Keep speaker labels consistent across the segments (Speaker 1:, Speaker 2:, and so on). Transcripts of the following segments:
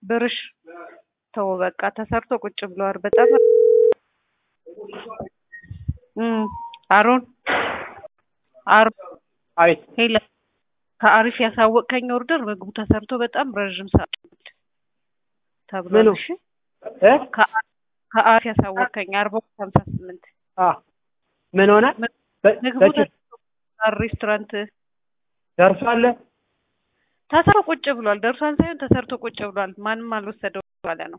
Speaker 1: ብርሽ ተው በቃ ተሰርቶ ቁጭ ብለዋል። በጣም እም አሮን አሮን
Speaker 2: አቤት
Speaker 1: ሄለ ከአሪፍ ያሳወቅከኝ ኦርደር ምግቡ ተሰርቶ በጣም ረዥም ሰዓት ተብሏል።
Speaker 2: ምኑ?
Speaker 1: እሺ
Speaker 2: እ
Speaker 1: ከአ- ከአሪፍ ያሳወቅከኝ አርባ ሁለት ሀምሳ ስምንት
Speaker 2: አ ምን ሆነ? በ-
Speaker 1: ምግቡ
Speaker 2: በች-
Speaker 1: ተሰርቶ ሬስቶራንት
Speaker 2: ደርሷል።
Speaker 1: ተሰርቶ ቁጭ ብሏል። ደርሷን ሳይሆን ተሰርቶ ቁጭ ብሏል። ማንም አልወሰደው ባለ ነው።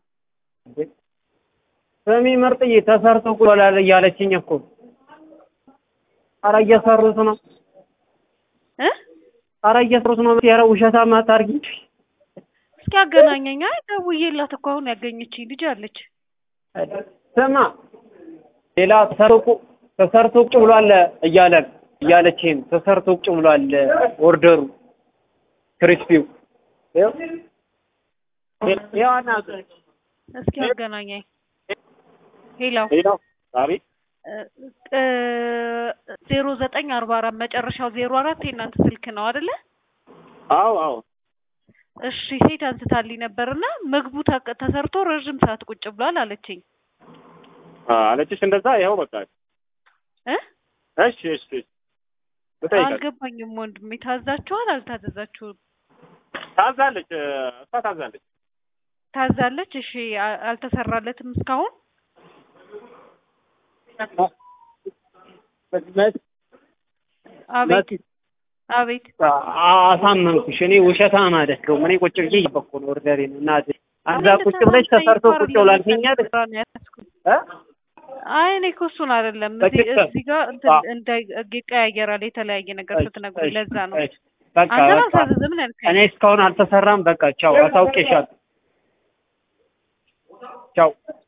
Speaker 2: ስሚ ምርጥዬ ተሰርቶ ቁሏል እያለችኝ እኮ ኧረ እየሰሩት ነው።
Speaker 1: እ
Speaker 2: ኧረ እየሰሩት ነው። ኧረ ውሸታም አታርጊ።
Speaker 1: እስኪ አገናኘኝ። አይ ደውዬላት እኮ አሁን ያገኘችኝ ልጅ አለች።
Speaker 2: ስማ ሌላ ተሰርቶ ቁ- ተሰርቶ ቁጭ ብሏል እያለን እያለችኝ ተሰርቶ ቁጭ ብሏል ኦርደሩ ክሪስፒው ይኸው ይኸው አናግረኝ።
Speaker 1: እስኪ አገናኘኝ። ሄላው
Speaker 3: ሄሎ አቤት
Speaker 1: ዜሮ ዘጠኝ አርባ አራት መጨረሻው ዜሮ አራት የእናንተ ስልክ ነው አይደለ?
Speaker 3: አዎ አዎ
Speaker 1: እሺ ሴት አንስታልኝ ነበርና ምግቡ ተ- ተሰርቶ ረዥም ሰዓት ቁጭ ብሏል አለችኝ።
Speaker 3: አ፣ አለችሽ እንደዛ ይኸው በቃ
Speaker 1: እ
Speaker 3: እሺ እሺ እሺ ልጠይቃት
Speaker 1: አልገባኝም ወንድሜ። ታዛችኋል አልታዘዛችሁም?
Speaker 3: ታዛለች እ፣ እሷ ታዛለች
Speaker 1: ታዛለች። እሺ አ- አልተሰራለትም እስካሁን። አቤት አቤት
Speaker 2: አሳመንኩሽ። እኔ ውሸታም አይደለሁም። እኔ ቁጭ ብዬ እየበኩ ነው ኦርደሬን እናቴ እዛ ቁጭ ብለሽ ተሰርቶ ቁጭ ብሏል ትይኛል እ
Speaker 1: አይ እኔ እኮ እሱን አይደለም እዚህ
Speaker 2: በትክክል።
Speaker 1: እዚህ ጋር እንትን
Speaker 2: አዎ።
Speaker 1: እንዳይ ይቀያየራል የተለያየ ነገር ስትነግሩኝ ለዛ ነው
Speaker 2: እሺ፣ በቃ
Speaker 1: አንተን
Speaker 2: በቃ
Speaker 1: አልታዘዝም ነው ያልከኝ
Speaker 2: እኔ እስካሁን አልተሰራም። በቃ ቻው፣ አሳውቄሻለሁ። ቻው